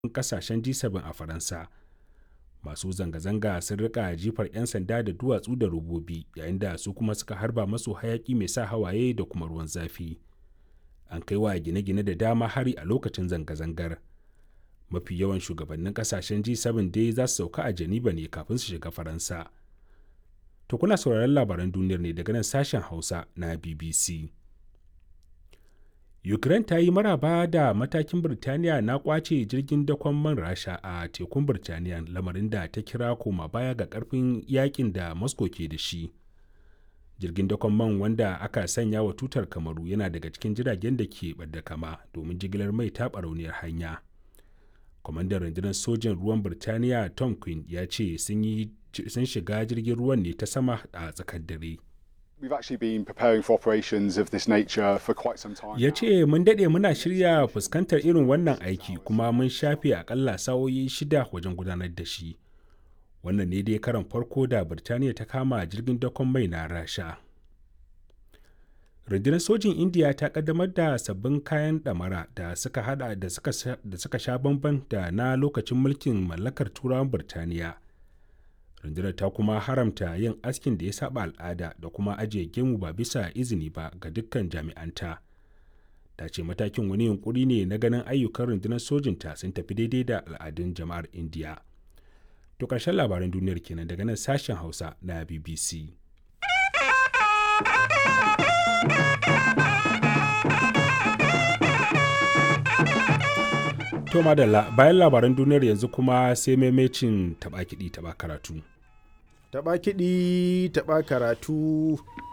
kasashen G7 a Faransa. Masu zanga-zanga sun rika jifar 'yan sanda da duwatsu da robobi yayin da su kuma suka harba masu hayaki mai sa hawaye da kuma ruwan zafi. An kai wa gine-gine da dama hari a lokacin zanga-zangar. Mafi yawan shugabannin kasashen G7 dai za su sauka a Geneva ne kafin su shiga Faransa. To kuna sauraron labaran duniyar ne daga nan sashen Hausa na BBC. Ukraine ta yi maraba da matakin Birtaniya na kwace jirgin dakon man Rasha a tekun Birtaniya lamarin da ta kira koma baya ga karfin yakin da Moscow ke da shi. Jirgin dakon man wanda aka sanya wa tutar Kamaru yana daga cikin jiragen da ke ɓadda kama domin jigilar mai ta barauniyar hanya. Kwamandan rundunar sojin ruwan Birtaniya Tom Quinn ya ce sun shiga jirgin ruwan ne ta sama a tsakar dare. We've actually been preparing for operations of this nature for quite some time. Ya ce mun daɗe muna shirya fuskantar irin wannan aiki kuma mun shafe akalla sa'o'i shida wajen gudanar da shi. Wannan ne dai karan farko da Birtaniya ta kama jirgin dakon mai na Rasha. Rundunar sojin Indiya ta kaddamar da sabbin kayan ɗamara da suka hada da suka sha bamban da na lokacin mulkin mallakar turawan Birtaniya. rundunar ta kuma haramta yin askin da ya saba al'ada da kuma ajiye gemu ba bisa izini ba ga dukkan jami'anta ta ce matakin wani yunkuri ne na ganin ayyukan rundunar sojinta sun tafi daidai da al'adun jama'ar indiya to ƙarshen labaran duniyar kenan daga nan sashen hausa na bbc To madalla bayan labaran duniyar yanzu kuma sai maimacin taɓa kiɗi taɓa karatu. Taɓa kiɗi taɓa karatu.